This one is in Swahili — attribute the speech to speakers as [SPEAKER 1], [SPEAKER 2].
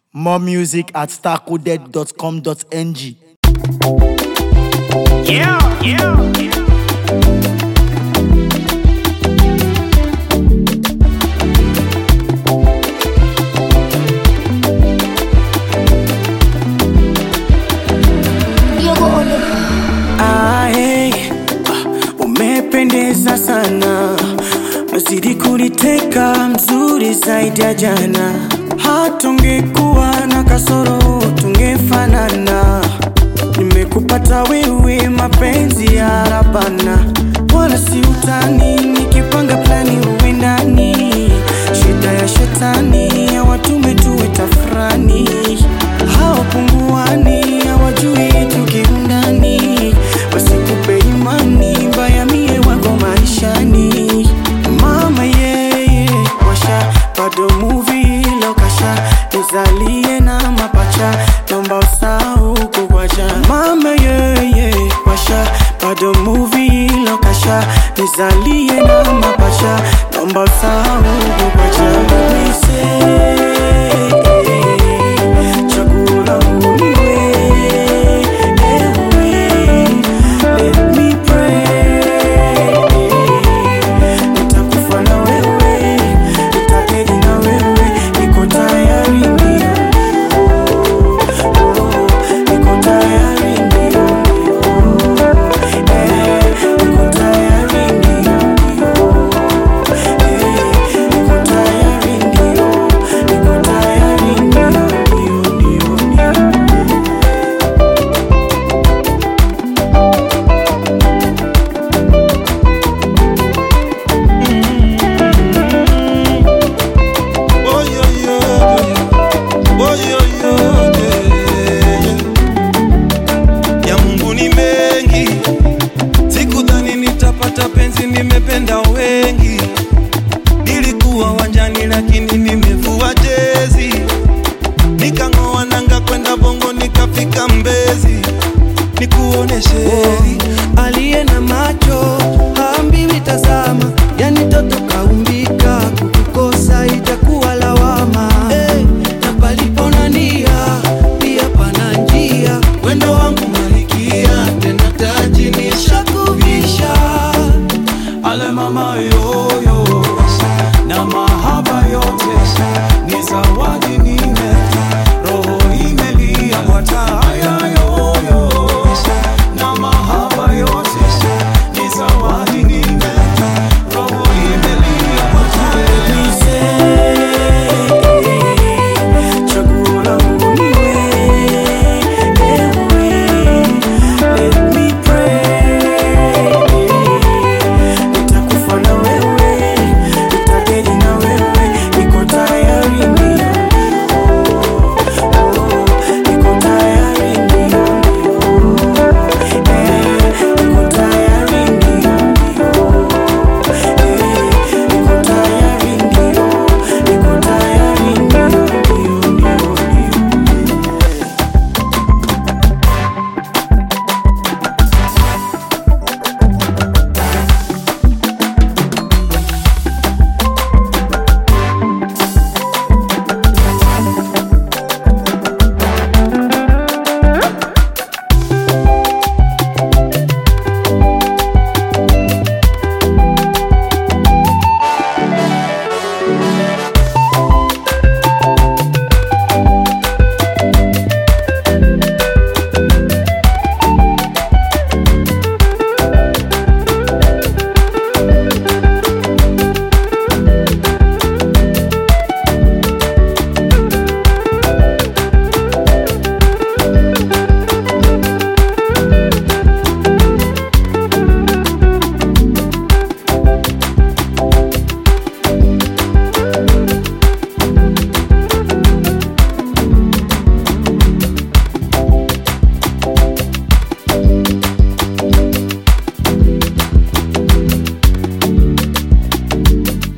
[SPEAKER 1] More music at starcoded.com.ng.
[SPEAKER 2] Yeah, yeah.
[SPEAKER 3] Ae, ah, umependeza sana, nazidi kuniteka, mzuri zaidi ya jana. Hatungekuwa na kasoro, tungefanana. Nimekupata wewe, mapenzi ya rabana, wala si utani. Nikipanga plani uwe ndani, shida ya shetani, hawatume tuwe tafrani, hawapunguani, hawajui tukiundani, wasikupe imani mbaya, mie wako maishani. Mama yeye washa bado movie lokasha nizalie na mapacha naomba usahau kukwacha mama yeye washa bado movie lokasha nizalie